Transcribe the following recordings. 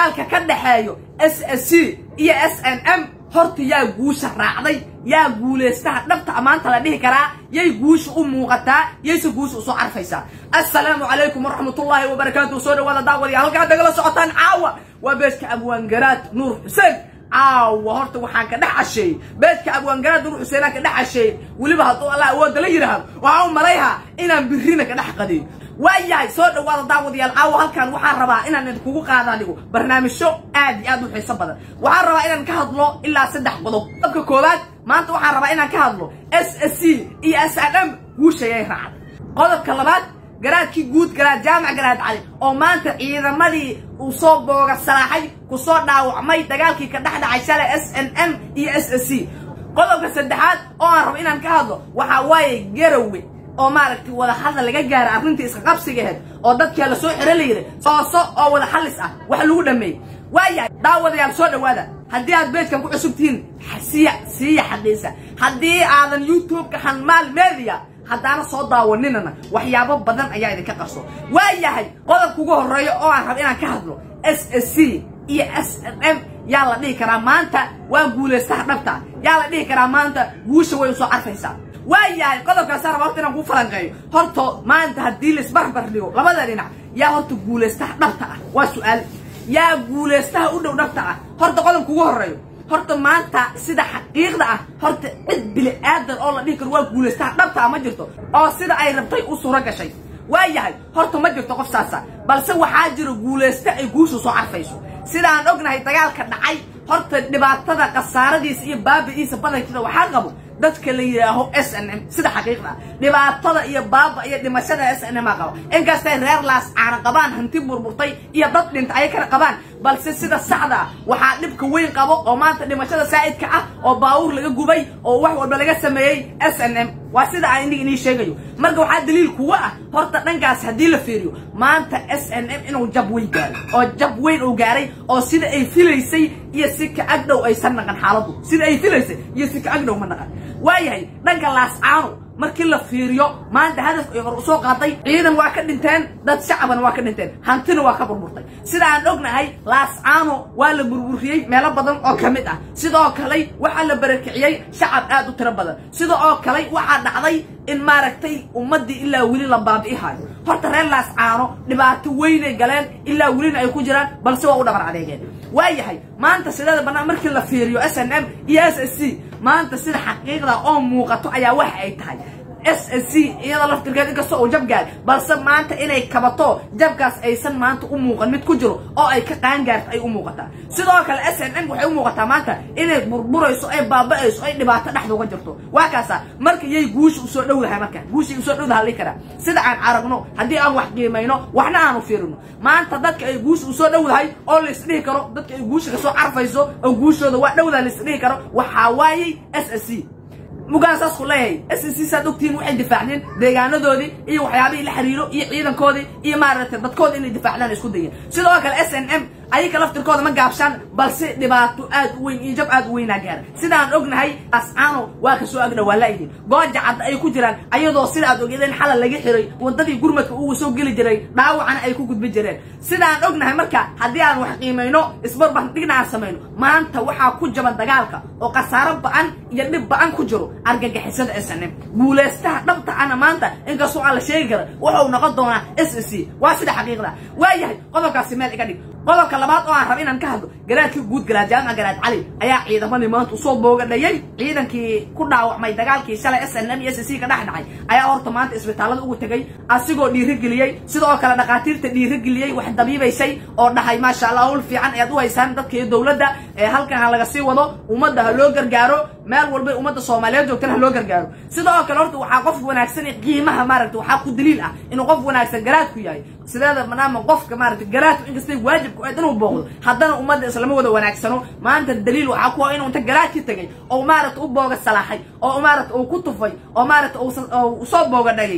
dagaalka ka dhexeeyo s s c iyo s n m horta yaa guusha raacday yaa guulaystaha dhabta maanta la dhihi karaa yay guusha u muuqataa yayse guusha usoo carfaysaa assalaamu calaykum waraxmatullaahi wabarakaatu soo dhawaada daawadiya halkaa dagala socotaan caawa waa beedka abwaangaraad nuur xuseen caawa horta waxaan ka dhex casheeyey beedka abwaangaraad nuur xuseenaan ka dhex casheeyey weliba hadduu allah awoodda la yidhaahdo waxaan u malayhaa inaan birrina ka dhex qadiyo waayahay soo dhawaada daawadayaal caawa halkan waxaan rabaa inaan idinkugu qaada dhigo barnaamijyo aad iyo aad u xiiso badan waxaan rabaa inaan ka hadlo ilaa saddex qodob qodobka koowaad maanta waxaan rabaa inaan ka hadlo s s c iyo s n m guushayay raacday qodobka labaad garaadkii guud garaad jaamac garaad cali oo maanta ciidamadii uu soo booga salaaxay ku soo dhaawacmay dagaalkii ka dhex dhacay shalay s n m iyo s s c qodobka saddexaad oo aan rabo inaan ka hadlo waxaa waaye garowe oo maaragtay wada hadal laga gaara arrintii iska qabsigaheed oo dadkaa la soo xiro la yidhi sooso oo wada xallis ah wax lagu dhammeeyey waayahay daawadayaal soo dhawaada haddii aad beedkan ku cusub tihiin siya siiya xaqiisa haddii aadan youtube-ka hanmaal media haddaana soo daawaninana waxyaabo badan ayaa idinka qarso waayahay qodobka ugu horreeya oo aan rabo inaan ka hadlo s s c iyo s n m yaa la dhihi karaa maanta waa guulaystaha dhabta yaa la dhihi karaa maanta guusha way usoo carfaysaa waayahay qodobkaasa raba horta inaan ku falanqeeyo horta maanta haddii laisbarbar dhigo labada dhinac yaa horta guulaystaha dhabta ah waa su-aal yaa guulaystaha u dhow dhabta ah horta qodobka ugu horreeyo horta maanta sida xaqiiqda ah horta cid bili aadan oo la dhihi karo waa guulaystaha dhabta ah ma jirto oo sida ay rabtay u suuro gashay waayahay horta ma jirto qof saasa balse waxaa jira guulaysta ay guushu soo carfayso sida aan ognahay dagaalka dhacay horta dhibaatada khasaaradiisa iyo baabi'iisa badankiisa waxaa qabo dadka la yidhaaho s n m sida xaqiiqda dhibaatada iyo baaba iyo dhimashada s n m a qabo inkastay reer laas caana qabaan hanti burburtay iyo dad dhinta ay kala qabaan balse sida saxda ah waxaa dhibka weyn qabo oo maanta dhimashada saa'idka ah oo baawur laga gubay oo wax walba laga sameeyey s n m waa sida aan inig inii sheegayo marka waxaa daliil kuwa ah horta dhankaas haddii la fiiriyo maanta s n m inuu jab weyn gaaray oo jab weyn uu gaaray oo sida ay filaysay iyo si ka agdhow aysan naqan xaaladdu sida ay filaysay iyo si ka agdhow ma naqan waayahay dhanka laascaano markii la fiiriyo maanta hadafka ay hor usoo qaaday ciidan waa ka dhinteen dad shacabana waa ka dhinteen hantina waa ka burburtay sida aan ognahay laascaano waa la burburiyey meelo badan oo ka mid ah sidoo kale waxaa la barakiciyey shacab aad u tiro badan sida oo kale waxaa dhacday in maaragtay ummaddii ilaa weli la baabi'ihayo horta reer laascaano dhibaato weynay galeen ilaa welina ay ku jiraan balse waa u dhabar adeegeen waayahay maanta sideeda bannaan markii la fiiriyo s n m iyo s s c maanta sida xaqiiqda oo muuqato ayaa waxa ay tahay s s c iyadoo laftirkeed inkastoo uu jab gaari balse maanta inay kabato jabkaas aysan maanta u muuqan mid ku jiro oo ay ka qaangaarto ay u muuqataa sidoo kale s n m waxay u muuqataa maanta inay burburayso ay baaba'ayso ay dhibaato dhexda uga jirto waa kaasa marka yay guusha usoo dhowdahay marka guushay usoo dhowdaha lii karaa sida aan aragno haddii aan wax qiimayno waxna aanu fiirino maanta dadka ay guusha usoo dhowdahay oo laisdhihi karo dadka ay guusha kasoo carfayso oo guushooda waa dhowdaha laisdhihi karo waxaa waayey s s c mugaan saas ku leeyahay s c saad ogtihiin waxay difaacdeen deegaanadoodii iyo waxyaabihii la xiriiro iyo ciidankoodii iyo maaragtay dadkooda inay difaacdaan isku dayeen sidoo kale s n m ayaka laftirkooda ma gaabshaan balse dhibaato aad u weyn iyo jab aad u weynaa gaara sidaan ognahay ascaano waa kasoo agdha waa laayihiin gooja cadda ay ku jiraan ayadoo sida aad ogeedeen xalal laga xiray wadadii gurmadka ugu soo geli jiray dhaawacana ay ku gudbi jireen sidaan ognahay marka haddii aan wax qiimayno isbarbardhigna aan samayno maanta waxaa ku jaban dagaalka oo khasaaro ba-an iyo dhib ba-an ku jiro argagixisada s n m guulaystaha dhabta ana maanta inkastoo aan la sheegi kara wuxuu noqon doonaa s s c waa sida xaqiiqda waayahay qodobkaasi meel iga dhig qodobka labaad oo aan raba inaan ka hadlo garaadkii guud garaad jaamac garaad cali ayaa ciidamadii maanta usoo boogadhayay ciidankii ku dhaawacmay dagaalkii shalay s n m iyo s c ka dhex dhacay ayaa horta maanta isbitaallada ugu tegay asigoo dhiirigeliyey sidoo kale dhakhaatiirta dhiirigeliyey wax dabiibaysay oo dhahay maasha allah hawl fiican ayaad u haysaan dadka iyo dowladda ee halkan ha laga sii wado ummadda ha loo gargaaro meel walbay ummadda soomaaliyeed joogtana ha loo gargaaro sidoo kale horta waxaa qof wanaagsan ee qiimaha maaragta waxaa ku daliil ah inuu qof wanaagsan garaadku yahay sideeda maadaama qofka maaragta garaadku inkastay waajibku ayd inuu booqdo haddana ummadda islama wada wanaagsano maanta daliil waxaa ku ah inuu inta garaadki tegay oo maaragta u booga salaaxay oo maaragta uu ku tufay oo maaragta uu soo booga dhagay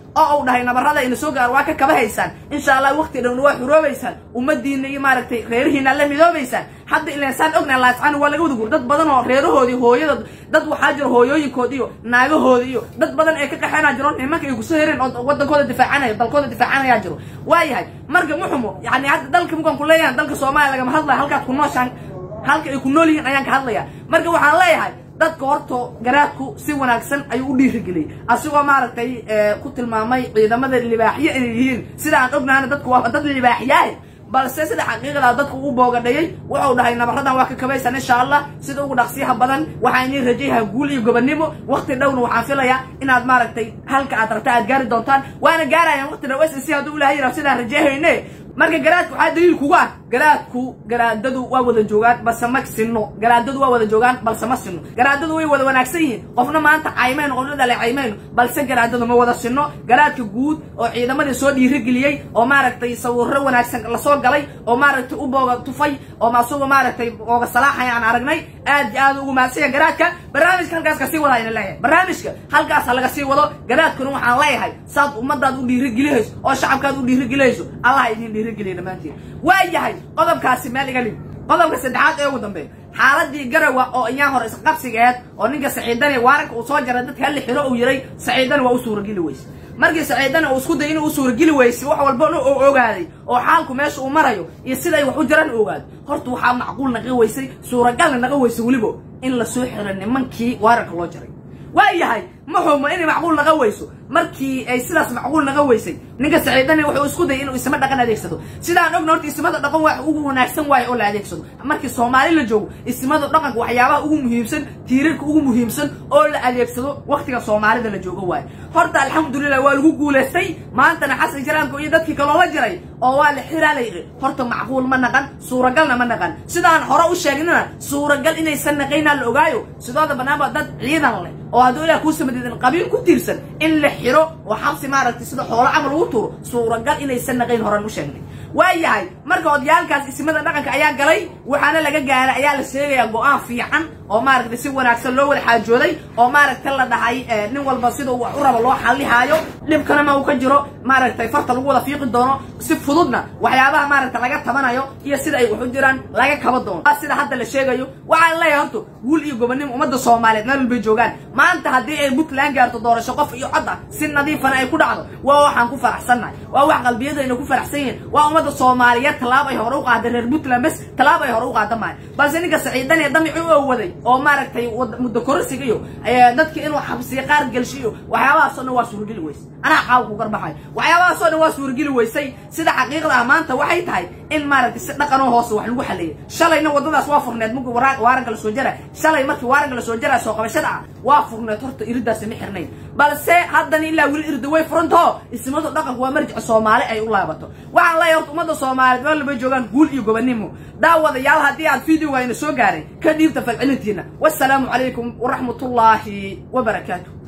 oo uu dhahay nabarrada ina soo gaar waa ka kaba haysaan insha allah waqti dhowna waa xuroobaysaan ummadiina iyo maaragtay reerihiina la midoobaysaan hadda ilaan saan ognahay laascaan waa laga wada guur dad badan oo reerahoodii hooyada dad waxaa jiro hooyooyinkood iyo naagahooda iyo dad badan ee ka qaxeenaa jiro nimanka ay kusoo hereen oo wadankooda difaacanaya dalkooda difaacanayaa jiro waayahay marka muxumo yani hadda dalka mukaan ku leeyahan dalka soomaaliya lagama hadlaya halkaad ku nooshaan halka ay ku nool yihiin ayaan ka hadlaya marka waxaan leeyahay dadka horta garaadku si wanaagsan ayuu u dhiirigeliyey asigoo maaragtay ku tilmaamay ciidamada libaaxyo inay yihiin sida aan ognahana dadku waa dad libaaxyaah balse sida xaqiiqada dadku u boogadhayay wuxuu dhahay nabarradan waa ka kabaysan insha allah sida ugu dhaqsiyaha badan waxaa inii rajayaha guul iyo gobonnimo waqti dhowna waxaan filayaa inaad maaragtay halka aad rabta aad gaari doontaan waana gaarayaan waqti dhow s c hadduu ilahay yidhaho sidaan rajahayne marka garaadku waxaa daliil kugu ah garaadku garaadadu waa wada joogaan balse ma sinno garaadadu waa wada joogaan balse ma sinno garaadadu way wada wanaagsan yihiin qofna maanta caymayno qofna dhaleecaymayno balse garaadadu ma wada sinno garaadka guud oo ciidamadii soo dhiirigeliyey oo maaragtay sawirro wanaagsan lasoo galay oo maaragtay u booga tufay oo asagoo maaragtay booga salaaxaya aan aragnay aad iyo aad ugu mahadsan garaadka barnaamijka halkaas kasii wada ayna leeyahay barnaamijka halkaas ha laga sii wado garaadkuna waxaan leeyahay saad ummadaad u dhiirigelihayso oo shacabkaad u dhiirigelihayso allah idin dhiirigeliya dhammaantiin waa yahay qodobkaasi meel iga lib qodobka saddexaad ee ugu dambeeya xaaladii garawa oo iyaan hore isqabsigeed oo ninka saciidani waaranka uu soo jaray dadka halli xiro uu yiray saciidani waa u suurageli weyse markii saciidani uu isku day inuu u suurageli weyse wax walbana uu ogaaday oo xaalku meesha uu marayo iyo siday wax u jiraan u ogaado horta waxaa macquul naqa weysay suuragalna naqa weysay weliba in lasoo xiro nimankii waaranka loo jaray waa yahay ma xumo inay macquul naqa weyso markii ay sidaas macquul naqa weysay ninka saciidani wuxuu isku dayay inuu isma dhaqan adeegsado sidaan ogna horta ismada dhaqan wax ugu wanaagsan waayo oo la adeegsado markii soomaali la joogo ismada dhaqanka waxyaabaha ugu muhiimsan tiirarka ugu muhiimsan oo la adeegsado waqtiga soomaalida la joogo waayo horta alxamdulilah waa lagu guulaystay maantana xasan jaraanko iyo dadkii kaloo la jiray oo waa la xiraa la yidhi horta macquul ma naqan suuragalna ma naqan sidaan hore u sheegnana suuragal inaysan naqaynaa la ogaayo sidooda banaanba dad ciidan leh oo hadduu ilaah kuu samadiidan qabiil ku tiirsan in la xiro oo xabsi maaragtay sida xoolo camal ugu turo suuragal inaysan naqayn horan u sheegnay waa yahay marka odayaalkaas isimada dhaqanka ayaa galay waxaana laga gaaray ayaa la sheegayaa go-aan fiican oo maaragtay si wanaagsan loo wada xaajooday oo maaragtay la dhahay nin walba sida wax u rabo loo xallihaayo dhibkana ma uu ka jiro maaragtay farta lagu wada fiiqi doono si fududna waxyaabaha maaragtay laga tabanayo iyo sida ay wax u jiraan laga kaba doono sida hadda la sheegayo waxaan leeyahay horta guul iyo gobonnimo ummadda soomaaliyeed meel walbay joogaan maanta haddii ay puntland gaarto doorasho qof iyo cod ah si nadiifana ay ku dhacdo waa waxaan ku faraxsannahay waa wax qalbiyadayna ku faraxsan yihiin waa ummadda soomaaliyeed tallaab ay hore u qaaday reer puntland bes tallaab ay hore u qaada maayo balse ninka saciidan ee damici u awaday oo maaragtay muddo kororsiga iyo dadki inuu xabsiya qaar gelshiyo waxyaabahaasoo dhan waa suurageli weyse anaa caawa ku garbaxay waxyaabahaasoo dhan waa suurageli weysay sida xaqiiqda ah maanta waxay tahay in maaragtay si dhaqanoo hoose wax lagu xaleeyay shalayna waddadaas waa furneed markii waaranka la soo jaray shalay markii waaranka la soo jaraa soo qabashada ah waa furneed horta iridaasi ma xirnayn balse haddana ilaa weli irda way furantaho ismadu dhaqanku waa marjic soomaali ay u laabato waxaan leeyahay horta ummadda soomaaliyeed meel walbay joogaan guul iyo gobonnimo daawadayaal haddii aad videoga ina soo gaaray ka dhiibta falcelintiina wassalaamu calaykum waraxmatullaahi wabarakaatu